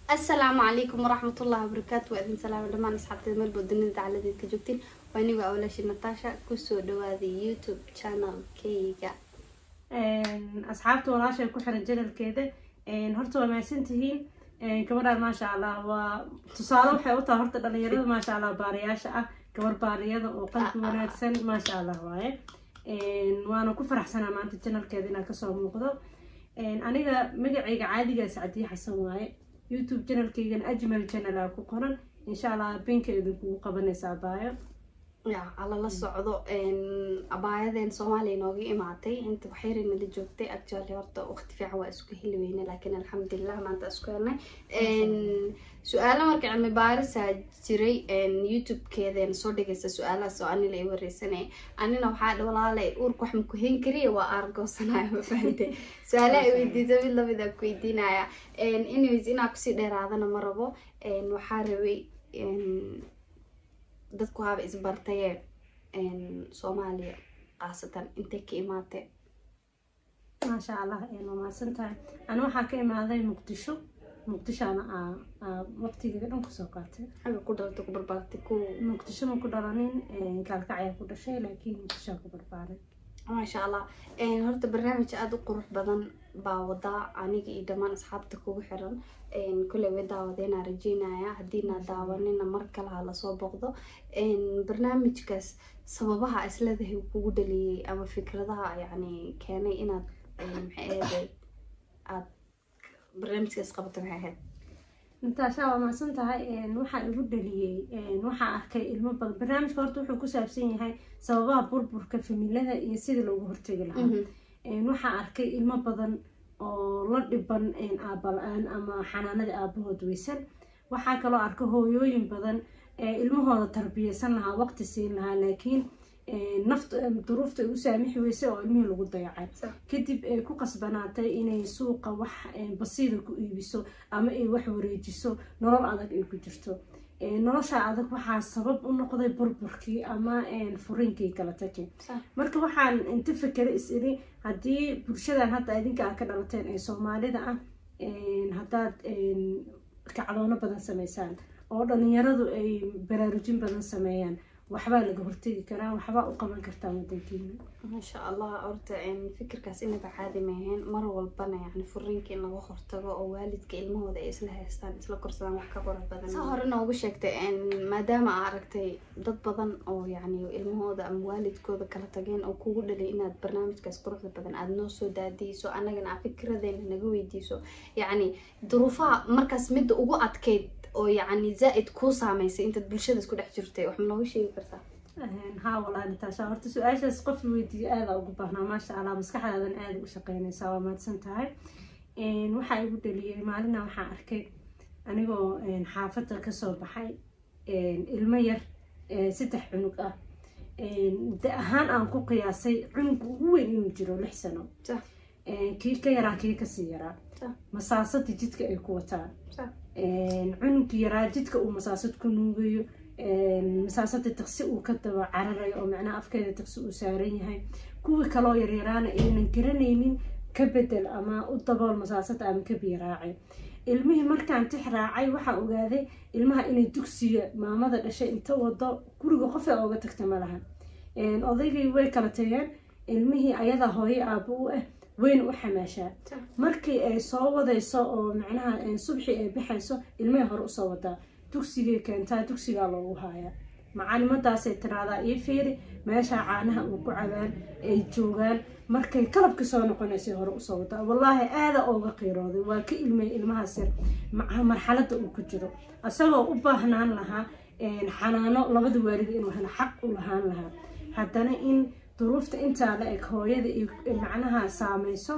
asalaamu calaykum waraxmatullahi wabarakaatu waa idin salaama dhammaan asxaabteeda meel bood dunida dacaladeed ka joogtiin waa anigu awlashi natasha kusoo dhawaaday youtube channelkayga asxaabta walaashay ku xiran janalkeeda horta waa mahadsantihiin gabadhaan maasha allah waa tusaale waxay u tahay horta dhalinyarada maasha allah baariyaasha ah gabar baariyada oo qalbi wanaagsan maasha allah waaye waana ku faraxsanaa maanta janalkeeda inaa kasoo muuqdo aniga magacayga caadigaa sacdiye xasan waaye youtube janalkaygana ajmal janal aa ku qoran insha allah binkeedu kugu qabanaysaa baayo ya alla la socdo abaayadeen soomaaliya nooga imaatay inta waxyar nala joogtay actually horta waqti fiican waa isku heli weyne laakiin alxamdulilah maanta isku helnay su-aalo marka cilmi baarisaa jiray youtube-keedeen soo dhigaysa su-aalahaas oo anila i wareysanay anina waxaa walaalay uurka wax maku hen kariya waa aargoosanaya ma fahante su-aalaha i weydiisa mid lamid a ku weydiinaya anyways inaa kusii dheeraadana ma rabo waxaa rabay dadku haaba isbartaye soomaaliya khaasatan intay ka imaatee maasha allah waa mahadsan tahay ani waxaa ka imaaday muqdisho muqdishoana waqtigeeda dhan kusoo qaatay xagga ku dhalatay ku barbaartay ku muqdisho ma ku dhalanin gaalkacyaa ku dhashay laakiin muqdishoa ku barbaaray maasha allah horta barnaamij aada u qurux badan baa wadaa aniga iyo dhammaan asxaabta kugu xiran kulley way daawadeenaa rajeynaya haddiina daawanina mar kale ha lasoo boqdo barnaamijkaas sababaha isleedahay kugu dhaliyey ama fikradaha yacni keenay inaad maxay ahayd aad barnaamijkaas qabato maxay ahayd nataasha waa mahadsan tahay waxaa igu dhaliyey waxaa arkay ilmo badan barnaamijka horta wuxuu ku saabsan yahay sababaha burburka familada iyo sidii loogu hortegi lahaa waxaa arkay ilmo badan oo la dhiban aaba la-aan ama xanaanada aabahood weysan waxaa kaloo arka hooyooyin badan ilmahooda tarbiyeysan lahaa waqti siin lahaa laakiin nafta duruufta ay u saamixi weysay oo ilmihii lagu dayacay kadib ay ku qasbanaatay inay suuqa wax basiida ku iibiso ama ay wax wareejiso nolol adag ay ku jirto nolosha adag waxaa sabab u noqday burburkii ama furinkii kala taki marka waxaan inta fakere is iri haddii bulshadan hadda idinka a ka dhalateen ee soomaalida ah haddaad kacdoono badan sameysaan oo dhalinyaradu ay baraarujin badan sameeyaan waxbaa laga hortegi karaa waxbaa u qaban kartaa wadankiina maasha allah horta fikirkaas inaba caadi maaheen mar walbana yani furiinka in laga hortago oo waalidka ilmahooda ay isla haystaan isla korsadaan wax ka qurux badan saa hore noogu sheegtay maadaama aa aragtay dad badan oo yani ilmahooda ama waalidkooda kala tageen oo kugu dhalay inaad barnaamijkaas quruxda badan aada noo soo daadiyso annagana aa fikradeena naga weydiiso yacni duruufaha markaas midda ugu adkeyd oo yacni zaa-id kuu saameysay intaad bulshada isku dhex jirtay wax ma nooga sheegi kartaa haa walaa nataasha horta su-aashaas qof weydiiyo aada ugu baahnaa maasha allah maskaxdaadan aada u shaqeynaysaa waa mahadsan tahay waxaa igu dhaliyay maalina waxaa arkay anigoo xaafadda kasoo baxay ilmo yar saddex cunug ah da ahaan aan ku qiyaasay cunugga ugu weyn inuu jiro lix sano kii ka yaraa kii kasii yaraa masaasada jidka ay ku wataan cunugga yaraa jidka uu masaasad ku nuugayo masaasada taqsi uu ka daba cararayo oo macnaha afkeeda taqsi uu saaran yahay kuwii kaloo yaryaraana aynan garanaynin ka bedel ama u dabool masaasada ama ka biyaraacay ilmihii markaan tix raacay waxaa ogaaday ilmaha inay dugsiga maamada dhashay inta wado guriga qof ee ooga tagta ma laha odaygii way kala tageen ilmihii ayadaa hooyo aabo u ah weyn u xamaashaa markii ay soo wadayso oo macnaha subxii ay baxayso ilmihii hore usoo wadaa dugsigay keentaa dugsigaa loogu haayaa macalimadaasay tiraadaa iyo fiiri meeshaa caanaha uu ku cabaan ay joogaan markay kalabkii soo noqonaysay hore usoo wadaa wallaahi aada ooga qiirooday waa ka ilmay ilmahaas yar marxalada uu ku jiro isagoo u baahnaan lahaa xanaano labada waalid inuu helo xaq u lahaan lahaa haddana in duruufta intaa la eg hooyada macnaha saameyso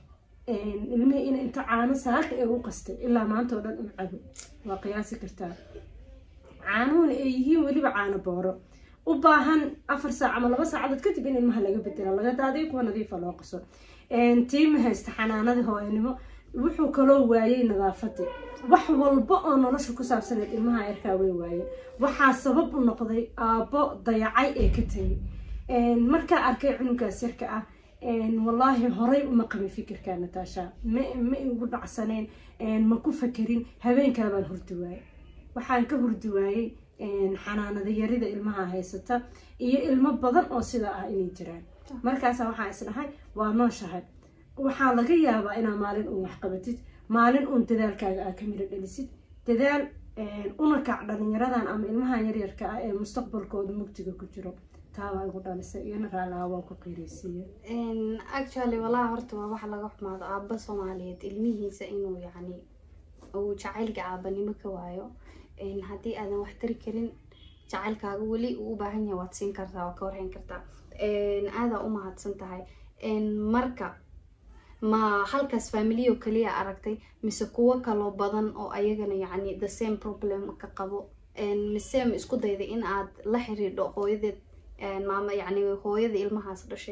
ilmihii in inta caano saaka ee u qastay ilaa maanta oo dhan u cabo waa qiyaasi kartaa caanuhuna ay yihiin weliba caano booro u baahan afar saac ama laba saacadood kadib in ilmaha laga bedela laga daadiyo kuwa nadiifa loo qaso tiima haysta xanaanadii hooyanimo wuxuu kaloo waayey nadaafadii wax walba oo nolosha ku saabsaneed ilmaha yarkaa way waayeen waxaa sabab u noqday aabbo dayacay ee ka tegay markaa arkay cunugaas yarka ah wallaahi horay uma qabin fikirka nataasha ma ma igu dhacsaneen ma ku fakerin habeen kale baan hurdi waayey waxaan ka hurdi waayey xanaanada yarida ilmaha haysata iyo ilmo badan oo sidaa ah inay jiraan markaasa waxaa isdhahay waa nooshahay waxaa laga yaabaa inaa maalin uun waxqabatid maalin uun dadaalkaaga aa ka miro dhalisid dadaal una kac dhalinyaradan ama ilmahan yaryarka ah ee mustaqbalkooda mugtiga ku jiro taabaa igu dhalisay iyona raalaha waan ku qiiraysiiye actually walahi horta waa waxa laga xumaado aaba soomaaliyeed ilmihiisa inuu yacni uu jacaylka aabanimo ka waayo haddii aadan wax tari karin jacaylkaaga weli uu u baahan yahay waad siin kartaa waad ka warhayn kartaa aadaa u mahadsan tahay marka ma halkaas familiyo kaliya aragtay mise kuwo kaloo badan oo ayagana yacni the same problem ka qabo mise ma isku dayday in aad la xiriidho hooyadeed maama yacni hooyada ilmahaas dhashay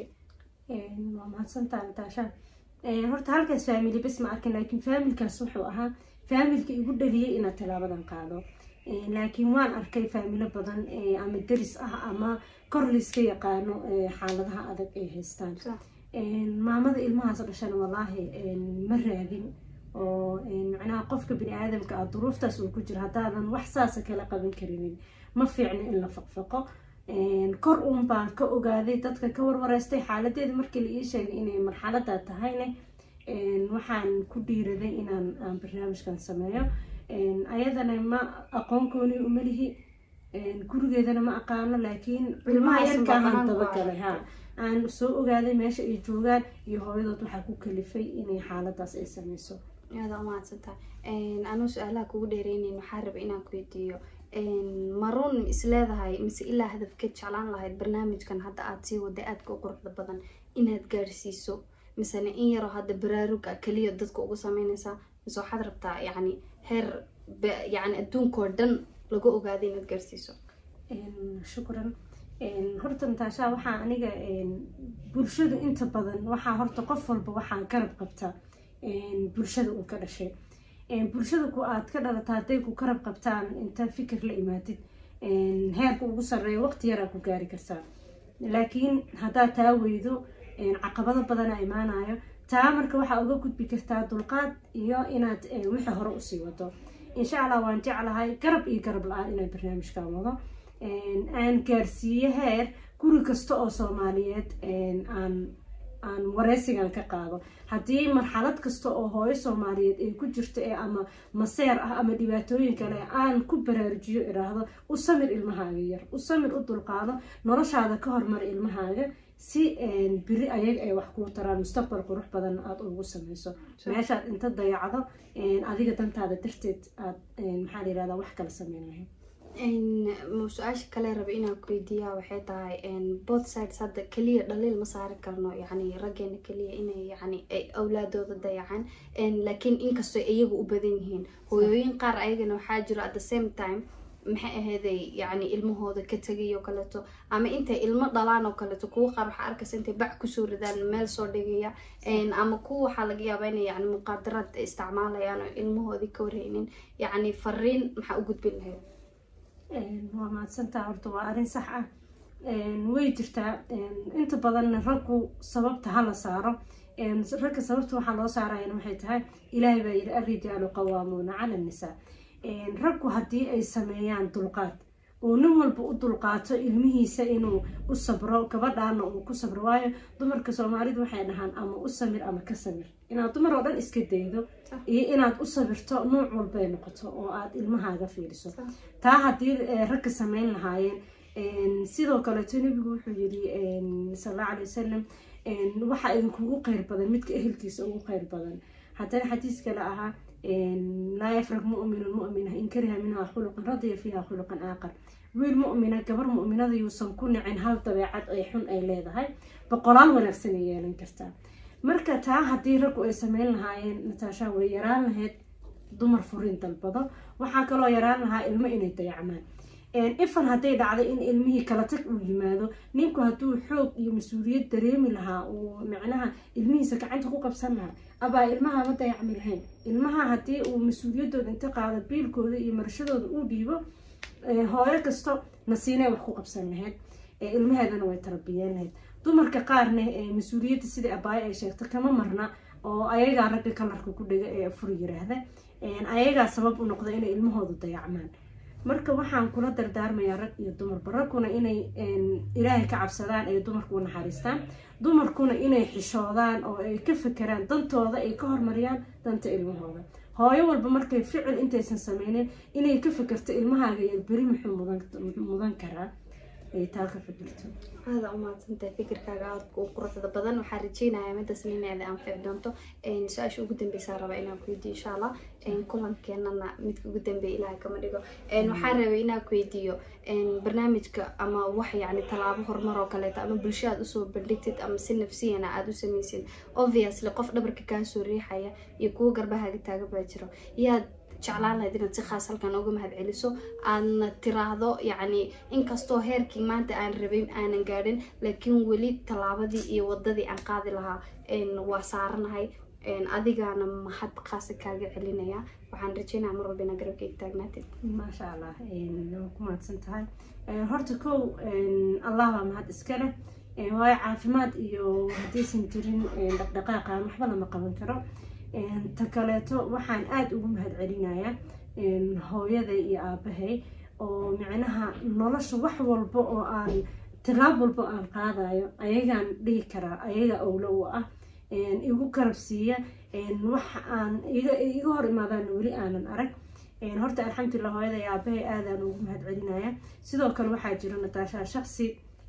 waa mahadsantaa nataasha horta halkaas family bes ma arkin laakiin familkaas wuxuu ahaa familka igu dhaliyay inaad talaabadan qaado laakiin waan arkay faamilo badan ama deris ah ama kor layska yaqaano xaaladaha adag ay haystaan maamada ilmahaas dhashana walaahi ma raadin oo macnaha qofka bini aadamka ah duruuftaas uu ku jiro haddaadan wax saasa kala qaban karinin ma fiicno in la faqfaqo kor uun baan ka ogaaday dadka ka warwareystay xaaladeeda markii la ii sheegay inay marxalada tahayne waxaan ku dhiiraday inaan aan barnaamijkan sameeyo ayadana ma aqoon gooni uma lihi gurigeedana ma aqaano laakiin ilmaha yarkaahan dabagalay ha aan soo ogaaday meesha ay joogaan iyo hooyadood waxaa ku kalifay inay xaaladaas ay sameyso aada umahadsantaha anuu su-aalaha kugu dheereyneyn waxaa raba inaan ku weydiiyo maruun isleedahay mise ilaa hadafkeed jeclaan lahayd barnaamijkan hadda aada sii waday aadka u quruxda badan inaad gaadhsiiso misena in yaroo hadda baraaruga keliya dadka ugu sameyneysaa mise waxaad rabtaa yacni heer yani adduunkao dhan lagu ogaaday inaad gaadhsiiso shukran horta nataasha waxaa aniga bulshadu inta badan waxaa horta qof walba waxaa garab qabta bulshada uu ka dhashay bulshada ku aad ka dhalata hadday ku garab qabtaan inta fikir la imaadid heerka ugu sarreeya waqti yaraa ku gaari kartaa laakiin haddaad taa weydo caqabado badana imaanayo taa marka waxaa uga gudbi kartaa dulqaad iyo inaad wixii hore usii wado insha allah waan jeclahay garab iyo garab la-aan inaan barnaamijkan wado aan gaarsiiyo heer guri kasta oo soomaaliyeed aan aan wareysigan ka qaado haddii marxalad kasta oo hooyo soomaaliyeed ay ku jirto ee ama maseer ah ama dhibaatooyin kale aan ku baraarujiyo iraahdo u samir ilmahaaga yar u samir u dulqaado noloshaada ka hormar ilmahaaga si biri ayaga ay wax kuu taraan mustaqbal qurux badan aada ugu sameyso meeshaad inta dayacdo adiga dantaada darteed aad maxaa la yirahdaa wax kala sameyn lahayd su-aasha kale raba inaan ku weydiiyaa waxay tahay both sides hadda keliya dhaliil ma saari karno yani raggeena keliya inay yani ay awlaadooda dayacaan laakiin inkastoo iyagu u badan yihiin hooyooyin qaar ayagana waxaa jiro at the same time maxay ahayday yani ilmahooda ka tegay oo kaleeto ama intay ilmo dhalaan oo kaleeto kuwa qaar waxaa arkaysa intay bac kusoo ridaan meel soo dhigaya ama kuwa waxaa laga yaabaa inay yani muqaadaraad isticmaalayaan oo ilmahoodii ka warhaynin yani fariin maxaa u gudbin lahayd waa mahadsantaa horta waa arrin sax ah way jirtaa inta badanna raggu sababta hala saaro ragga sababta waxaa loo saarayana waxay tahay ilaahay baa yidhi arrijaalu qawaamuuna cala annisaa raggu haddii ay sameeyaan dulqaad oo nin walba u dulqaato ilmihiisa inuu u sabro gabadhaana uu ku sabro waayo dumarka soomaalidu waxay dhahaan ama u samir ama ka samir inaad dumar oo dhan iska daydo iyo inaad u sabirto nuuc walbay noqoto oo aad ilmahaaga fiiriso taa haddii ragga sameyn lahaayeen sidoo kaleeto nebigu wuxuu yiri sal alla alay wasalam waxaa idinkugu qeyr badan midka ehelkiisa ugu qeyr badan haddana xadiis kale ahaa laa yafrag muminun mumina in kariha minhaa khuluqan radiya fiiha khuluqan aaqar wiil mumina gabar muminada yuusan ku nicin hal dabeecad ay xun ay leedahay boqolaal wanaagsan ay yeelan kartaa marka taa haddii raggu ay sameyn lahaayeen nataasha way yaraan lahayd dumar furin dalbado waxaa kaloo yaraan lahaa ilmo inay dayacmaan ifan hadday dhacday in ilmihii kala tag uu yimaado ninku hadduu xoog iyo mas-uuliyad dareemi lahaa uu micnaha ilmihiisa gacanta ku qabsan lahaa abaa ilmaha ma dayacmi lahayn ilmaha haddii uu mas-uuliyadooda inta qaado biilkooda iyo marashadooda uu dhiibo hooyo kasto nasiinay wax ku qabsan lahayd ilmaheedana way tarbiyeen lahayd dumarka qaarna mas-uuliyadda sidai abaayo ay sheegto kama marna oo ayagaa ragga kalarka ku dhega ee fur yiraahda ayagaa sabab u noqda inay ilmahoodu dayacmaan marka waxaan kula dardaarmayaa rag iyo dumarba ragguna inay ilaahay ka cabsadaan ay dumarku u naxariistaan dumarkuna inay xishoodaan oo ay ka fekeraan dantooda ay ka hormariyaan danta ilmahooda hooyo walba markay ficil intaysan sameynin inay ka fekerto ilmahaaga iyo beri muxuu mudan karaa ay taa ka fikirto aada umahadsantahay fikirkaaga aadka u quruxda badan waxaan rajeynayaa midaasna inaada anfici doonto su-aasha ugu dambeysaa rabaa inaan kuweydiyo insha allah kulankeenana midka ugu dambeeya ilaahay kama dhigo waxaan rabay inaan kuweydiiyo barnaamijka ama wax yani tallaabo horumar oo kaleeto ama bulsho aad usoo bandhigtid ama si nafsiyana aada u sameysid obviously qof dhabarka kaasoo riixaya iyo kuwo garbahaaga taaga baa jiro yaad jeclaan lahayd inaad si khaas halkan uga mahad celiso aadna tiraahdo yacni inkastoo heerkii maanta aan rabin aanan gaadhin laakiin weli tallaabadii iyo wadadii aan qaadi lahaa waa saaranahay adigaana mahad khaasa kaaga celinaya waxaan rajeynaya mar walba inaa garabkayga taagnaatid maasha allah waa ku mahadsan tahay horta kow allah baa mahad iska leh waayo caafimaad iyo haddaysan jirin dhaqdhaqaaqa waxba lama qaban karo ta kaleeto waxaan aada ugu mahad celinayaa hooyaday iyo aabahay oo micnaha nolosha wax walba oo aan tilaab walba aan qaadayo ayagaan dhihi karaa ayaga owlo u ah igu karabsiiya wax aan iga hor imaadaan weli aanan arag horta alxamdulilah hooyaday iyo aabahay aadaan ugu mahad celinaya sidoo kale waxaa jiro nataashaa shaqsi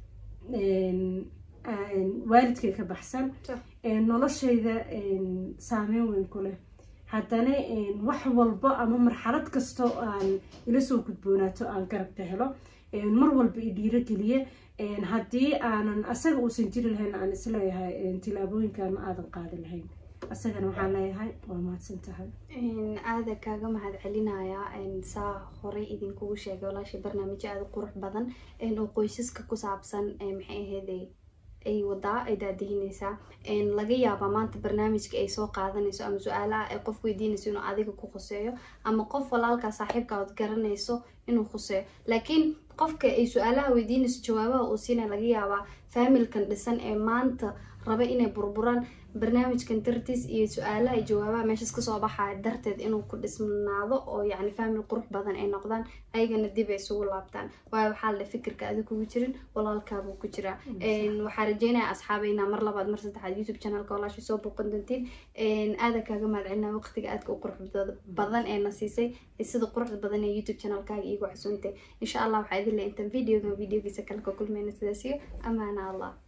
waalidkay ka baxsan noloshayda saameyn weyn ku leh haddana wax walba ama marxalad kastoo aan ila soo gudboonaato aan garabka helo mar walba i dhiirogeliye haddii aanan asaga uusan jiri lahayn aan isleeyahay tilaabooyinkan ma aadan qaadi lahayn asagana waxaan leeyahay waa mahadsan tahay aada kaaga mahad celinayaa saa horey idinkugu sheegay walaashay barnaamijyo aada u qurux badan oo qoysaska ku saabsan maxay ahayd ay wadaa ay daadihinaysaa laga yaabaa maanta barnaamijka ay soo qaadanayso ama su-aalaha ay qof weydiinayso inuu adiga ku khuseeyo ama qof walaalkaa saaxiibka ood garanayso inuu khuseeyo laakiin qofka ay su-aalaha weydiinayso jawaabaha uu siinaya laga yaabaa faamilkan dhisan ee maanta raba inay burburaan barnaamijkan dartiis iyo su-aalaha iyo jawaabaha meeshaas kasoo baxaya darteed inuu ku dhisnaado oo yacni faamil qurux badan ay noqdaan ayagana dib ay isugu laabtaan waayo waxaa la fikirka adi kugu jirin walaalkaabuu ku jiraa waxaa rajeynaya asxaabayna mar labaad mar saddexaad youtube channelka walaashay soo booqan doontiin aada kaaga mahad celinaa waqtiga aadka u qurux badan ee na siisay sida quruxda badan ee youtube channelkaaga iigu casuuntay insha allah waxaa idin le intaan videogan videogiisa kale ka kulmayna sidaasiyo amaana allah